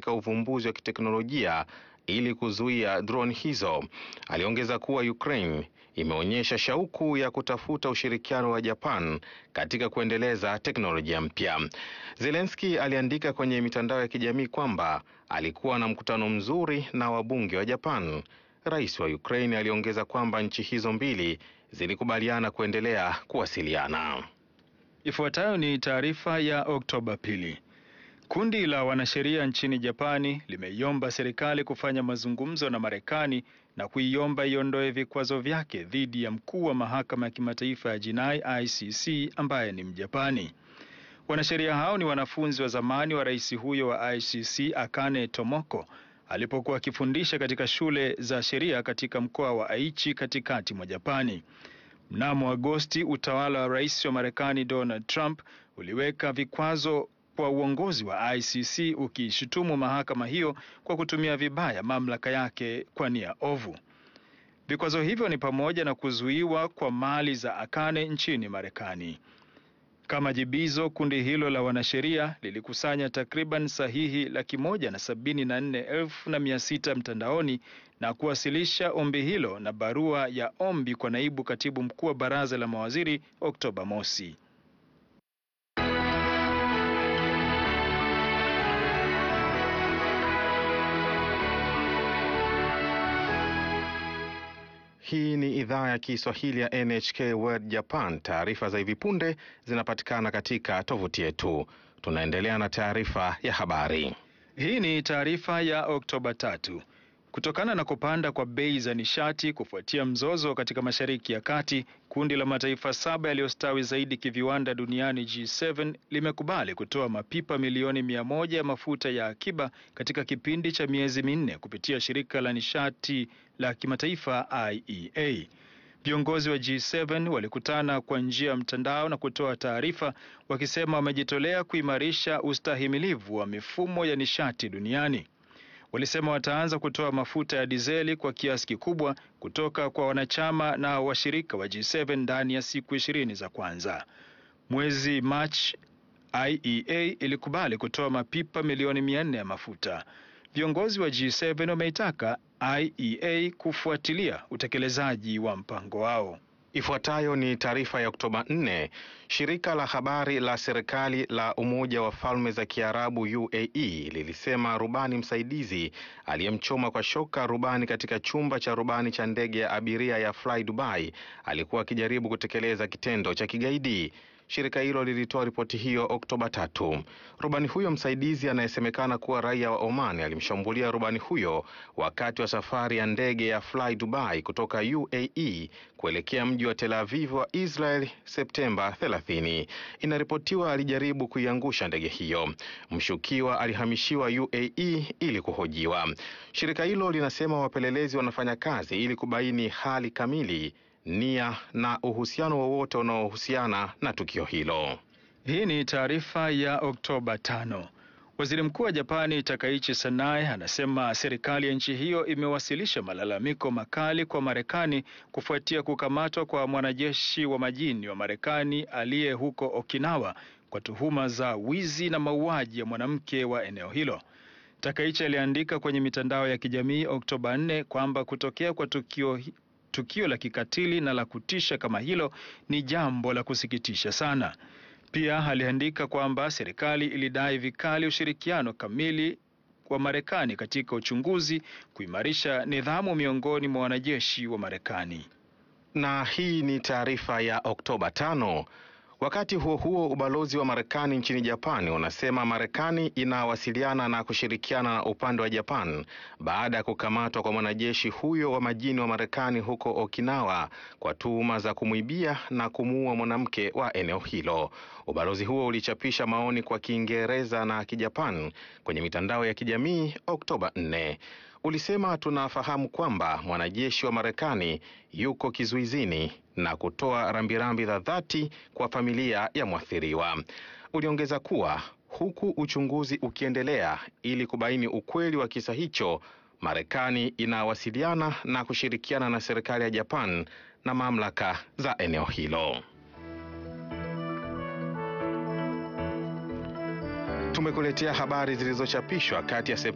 katika uvumbuzi wa kiteknolojia ili kuzuia drone hizo. Aliongeza kuwa Ukraine imeonyesha shauku ya kutafuta ushirikiano wa Japan katika kuendeleza teknolojia mpya. Zelensky aliandika kwenye mitandao ya kijamii kwamba alikuwa na mkutano mzuri na wabunge wa Japan. Rais wa Ukraine aliongeza kwamba nchi hizo mbili zilikubaliana kuendelea kuwasiliana. Ifuatayo ni taarifa ya Oktoba pili. Kundi la wanasheria nchini Japani limeiomba serikali kufanya mazungumzo na Marekani na kuiomba iondoe vikwazo vyake dhidi ya mkuu wa mahakama ya kimataifa ya jinai ICC ambaye ni Mjapani. Wanasheria hao ni wanafunzi wa zamani wa rais huyo wa ICC Akane Tomoko alipokuwa akifundisha katika shule za sheria katika mkoa wa Aichi katikati mwa Japani. Mnamo Agosti, utawala wa rais wa Marekani Donald Trump uliweka vikwazo kwa uongozi wa ICC ukishutumu mahakama hiyo kwa kutumia vibaya mamlaka yake kwa nia ovu. Vikwazo hivyo ni pamoja na kuzuiwa kwa mali za Akane nchini Marekani. Kama jibizo, kundi hilo la wanasheria lilikusanya takriban sahihi laki moja na sabini na nne elfu na mia sita mtandaoni na kuwasilisha ombi hilo na barua ya ombi kwa naibu katibu mkuu wa baraza la mawaziri Oktoba mosi. Hii ni idhaa ya Kiswahili ya NHK World Japan. Taarifa za hivi punde zinapatikana katika tovuti yetu. Tunaendelea na taarifa ya habari. Hii ni taarifa ya Oktoba tatu. Kutokana na kupanda kwa bei za nishati kufuatia mzozo katika Mashariki ya Kati, kundi la mataifa saba yaliyostawi zaidi kiviwanda duniani G7 limekubali kutoa mapipa milioni mia moja ya mafuta ya akiba katika kipindi cha miezi minne kupitia shirika la nishati la kimataifa IEA. Viongozi wa G7 walikutana kwa njia ya mtandao na kutoa taarifa wakisema wamejitolea kuimarisha ustahimilivu wa mifumo ya nishati duniani. Walisema wataanza kutoa mafuta ya dizeli kwa kiasi kikubwa kutoka kwa wanachama na washirika wa G7 ndani ya siku ishirini za kwanza. Mwezi Machi, IEA ilikubali kutoa mapipa milioni mia nne ya mafuta. Viongozi wa G7 wameitaka IEA kufuatilia utekelezaji wa mpango wao. Ifuatayo ni taarifa ya Oktoba 4. Shirika la habari la serikali la Umoja wa Falme za Kiarabu UAE lilisema rubani msaidizi aliyemchoma kwa shoka rubani katika chumba cha rubani cha ndege ya abiria ya Fly Dubai alikuwa akijaribu kutekeleza kitendo cha kigaidi. Shirika hilo lilitoa ripoti hiyo Oktoba tatu. Rubani huyo msaidizi anayesemekana kuwa raia wa Oman alimshambulia rubani huyo wakati wa safari ya ndege ya Fly Dubai kutoka UAE kuelekea mji wa Tel Aviv wa Israel Septemba 30. Inaripotiwa alijaribu kuiangusha ndege hiyo. Mshukiwa alihamishiwa UAE ili kuhojiwa. Shirika hilo linasema wapelelezi wanafanya kazi ili kubaini hali kamili nia na uhusiano wowote unaohusiana na tukio hilo. Hii ni taarifa ya Oktoba tano. Waziri Mkuu wa Japani Takaichi Sanae anasema serikali ya nchi hiyo imewasilisha malalamiko makali kwa Marekani kufuatia kukamatwa kwa mwanajeshi wa majini wa Marekani aliye huko Okinawa kwa tuhuma za wizi na mauaji ya mwanamke wa eneo hilo. Takaichi aliandika kwenye mitandao ya kijamii Oktoba 4 kwamba kutokea kwa tukio tukio la kikatili na la kutisha kama hilo ni jambo la kusikitisha sana. Pia aliandika kwamba serikali ilidai vikali ushirikiano kamili wa Marekani katika uchunguzi, kuimarisha nidhamu miongoni mwa wanajeshi wa Marekani. Na hii ni taarifa ya Oktoba tano. Wakati huo huo, ubalozi wa Marekani nchini Japani unasema Marekani inawasiliana na kushirikiana na upande wa Japan baada ya kukamatwa kwa mwanajeshi huyo wa majini wa Marekani huko Okinawa kwa tuhuma za kumwibia na kumuua mwanamke wa eneo hilo. Ubalozi huo ulichapisha maoni kwa Kiingereza na Kijapan kwenye mitandao ya kijamii Oktoba 4. Ulisema tunafahamu kwamba mwanajeshi wa Marekani yuko kizuizini na kutoa rambirambi za dhati kwa familia ya mwathiriwa. Uliongeza kuwa huku uchunguzi ukiendelea ili kubaini ukweli wa kisa hicho, Marekani inawasiliana na kushirikiana na serikali ya Japan na mamlaka za eneo hilo. Tumekuletea habari zilizochapishwa kati ya